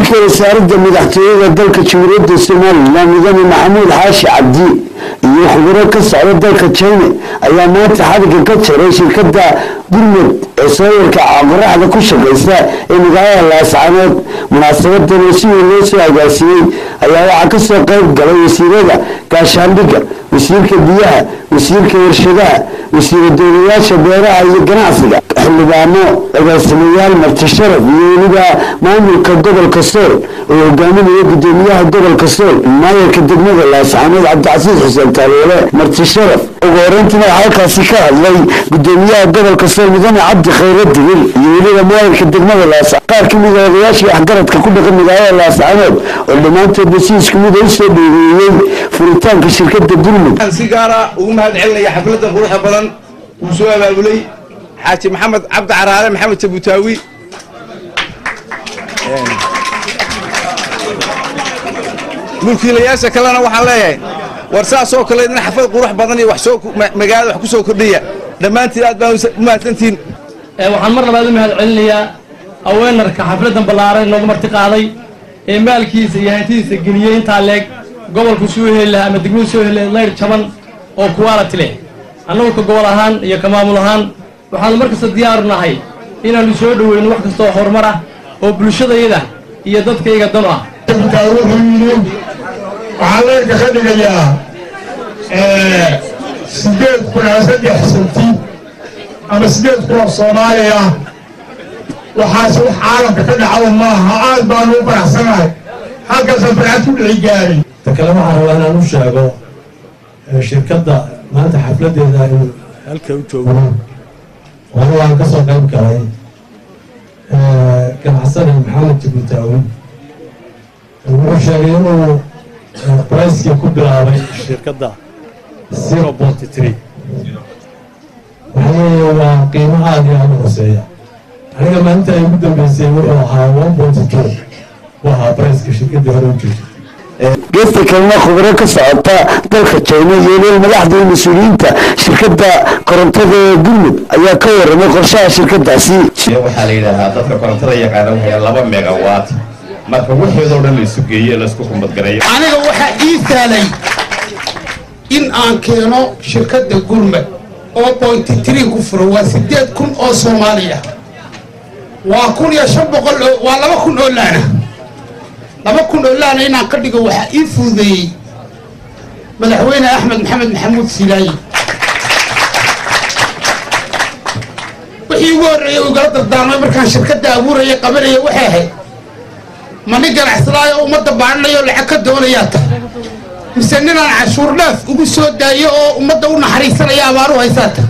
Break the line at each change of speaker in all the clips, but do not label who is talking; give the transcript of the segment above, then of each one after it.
wasiirka wasaaradda madaxtooyada dalka jamhuuriyadda somalilan mudane maxamuud xaashi cabdi iyo khuburo ka socda dalka china ayaa maanta xadhigga ka jaray shirkadda gurmud ee sooyarka qoraxda ku shaqaysa ee magaalada laascanood munaasabadan oo si weyn loo soo agaasiyey ayaa waxaa kasoo qayb galay wasiirada gaashaandhigga wasiirka biyaha wasiirka warshadaha wasiira dowlayaasha beeraha iyo ganacsiga xildhibaano agaasimayaal martisharaf iyo weliba maamulka gobolka sool oo hogaaminaya gudoomiyaha gobolka sool maayarka degmada laascanood cabdicasiis xuseen taaloole martisharaf ugu horeyntiina waxaa halkaasi ka hadlay gudoomiyaha gobolka sool mudane cabdi khayre digil iyo weliba maayarka degmada laascanood qaar ka mid a odayaashii waxgaradka ku dhaqan magaalada laascanood oo dhammaantoodba si isku mid a usoo dheereeyey furitaanka shirkadda gurmud
si gaara ugu mahad celinaya xafladda quruxda badan uu soo abaabulay xaaji maxamed cabdi caraale maxamed jabutaawi mulkiilayaasha kalena waxaan leeyahay war saasoo kale in xaflad qurux badan iyo magaalada wax ku soo kordhiya dhammaantiin aad baan u mahadsantihiin
waxaan mar labaad u mahad celinayaa aweenarka xafladdan ballaaran inoogu marti qaaday ee maalkiisa iyo hantidiisa geliyey intaa leeg gobolku soo heli lahaa ama degmadu soo heli lahayd layr jaban oo kuwaalati leh annagu ka gobol ahaan iyo ka maamul ahaan waxaanu mar kasta diyaaru nahay inaannu soo dhoweyno wax kasta oo horumar ah oo bulshadayada iyo dadkayga dan ah
wuxuu yidhi waxaa leyrka ka dhigayaa sideed kun ama saddex santi ama sideed kun oo soomaali ah waxaase wax caalamka ka dhacdo maaha aad baanu u faraxsanahay halkaasaan farxad ku dhici gaaray
ta kale waxaan rabaa inaan u sheego shirkadda maanta xafladdeeda inuu halka u joogo wali waan ka soo qayb galay ganacsane maxamed jabutaawi wuxuu sheegay inuu bricekii ku bilaabay shirkadda zero bonty tree waxaa leeyahay waa qiimo aad iyo aad u hooseeya aniga maalinta ay ugu dambeysay wuxuu ahaa one bonty two u ahaa briceka shirkaddii hore u joogtay
geesta kalena khubaro ka socota dalka jina iyo weliba madaxda iyo mas-uuliyiinta shirkadda korontada ee gurmud ayaa ka waramay qorshaha shirkadaasi
waxaa la yidhaahaa dadka korontada yaqaana waxay laba megawatt marka waxeedoo dhan la isu geeye laisku kumadgarayo
aniga waxaa ii saalay in aan keeno shirkadda gurmud oo bointy tree ku furo waa siddeed kun oo soomaaliya waa kun iyo shan boqol oo waa laba kun oo laana laba kun oo laana inaan ka dhigo waxaa ii fududeeyey madaxweyne axmed maxamed maxamuud silaayi wixii ugu horreeyey uu igala dardaarmay markaan shirkadda abuuraya qabanaya waxay ahayd mani ganacsadaayo oo ummadda baadhanayo lacag ka doonayaa ta mise ninaan cashuur dhaaf ugu soo daayo oo ummadda u naxariisanaya abaaru haysaata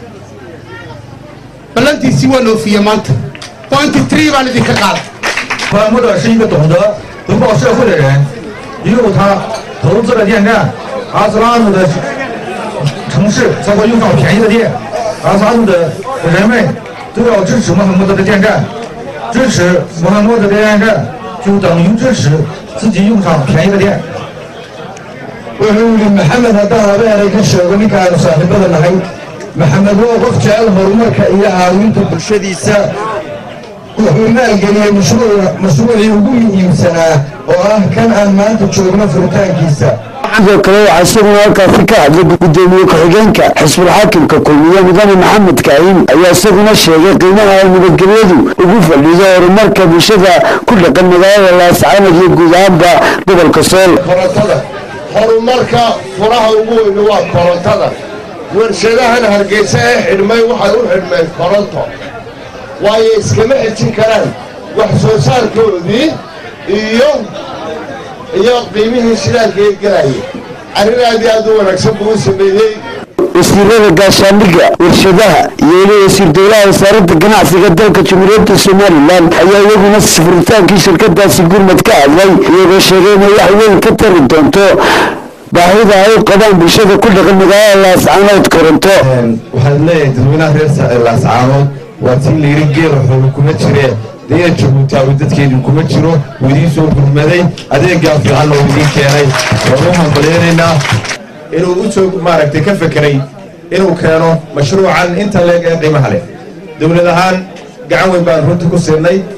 ballantiisii waan oofiye maanta pointy tree baan idinka qaaday
川木者是一个懂得回报社会的人，一路他投资了电站，阿斯拉姆的城市才会用上便宜的电，阿斯拉姆的人们都要支持穆罕默德的电站，支持穆罕默德的电站就等于支持自己用上便宜的电。wuxuu yidhi maxamed haddaan habeenay ka sheego ninkaanu saaxiibada nahay maxamed waa qof jecel horumarka iyo caawinta bulshadiisa wuxuu maalgeliyey mashruucii ugu muhiimsanaa oo ah kan aan maanta joogno furitaankiisa
sidoo kale waxaa isaguna halkaasi ka hadlay gudoomiye ku-xigeenka xisbulxaakimka kulmiye mudane maxamed kaahin ayaa isaguna sheegay qiimaha ay nabadgelyadu ugu fadhido horumarka bulshada ku dhaqan magaalada laascanood iyo guud ahaanba gobolka sool
korontada horumarka furaha ugu weyni waa korontada warshadahan hargeysa ee xidhmay waxay u xidhmeen koronto waayo iskama xejin karaan wax soo saarkoodii iyo iyo qiimihii shidaalka ee gelayay arrin aad iyo aad u wanaagsan buu u sameeyey
wasiirada gaashaandhigga warshadaha iyo weliba wasiir dowlaha wasaaradda ganacsiga dalka jamhuuriyadda somalilan ayaa iyaguna furitaankii shirkadaasi gurmad ka hadlay iyagoo sheegay inay wax weyn ka tari doonto baahida ay u qabaan bulshada ku dhaqan magaalada laascaanood koronto
waxaan leeyahay dadweynaha reer laascaanood waa tii layidhi geela xooga kuma jiree daya jabuutaawi dadkeedii kuma jiro wuu idiin soo gurmaday adeegaa fiican oo idiin keenay waan u hambalyaynaynaa inuu u soo maaragtay ka fekeray inuu keeno mashruucan inta leeg ee qiimaha leh dowlad ahaan gacan weyn baan runtii ku siinay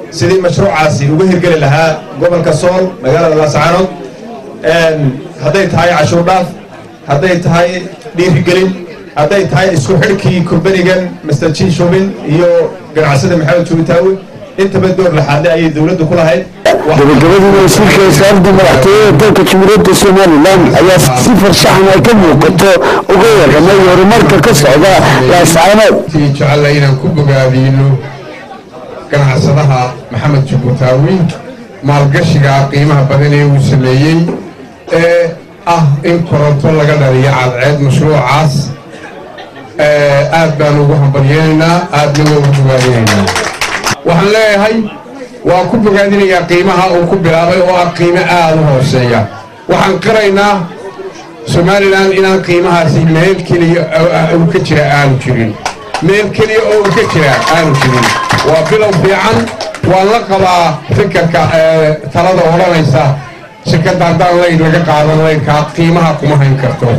sidii mashruucaasi uga hirgeli lahaa gobolka sool magaalada laascaanood hadday tahay cashuur dhaaf hadday tahay dhiirigelin hadday tahay isku xidhkii kurbanigan master jin shubin iyo ganacsada maxamed juubitaawi intaba door laxaadle ayay dowladdu ku lahayd
gabagabadii wasiirka wasaaradda madaxtooyada dalka jamhuuriyadda somalilan ayaa si farshaxan ay ka muuqato uga warramay horumarka ka socda laascaanood
jecella inaan ku bogaadiyno ganacsadaha maxamed jubbutaawi maalgashiga qiimaha badan ee uu sameeyey ee ah in koronto laga dhaliyo cadceed mashruucaas aad baan ugu hambalyeynaynaa aadna waa ugu bogaadinaynaa waxaan leeyahay waa ku bogaadinayaa qiimaha uu ku bilaabay oo ah qiimo aad u hooseeya waxaan qiraynaa somalilan inaan qiimahaasi meel keliya uu ka jira aanu jirin meel keliya oo uu ka jira aanu jirin waa bilow fiican waan la qabaa fikirka talada odhanaysa shirkadda haddaan layn laga qaadan laynkaa qiimaha kuma hayn karto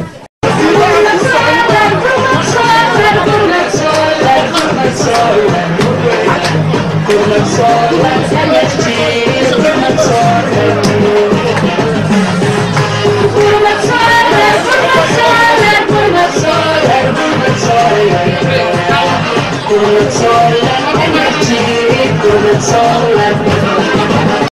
Kurmatsala, enerji, kurmatsala.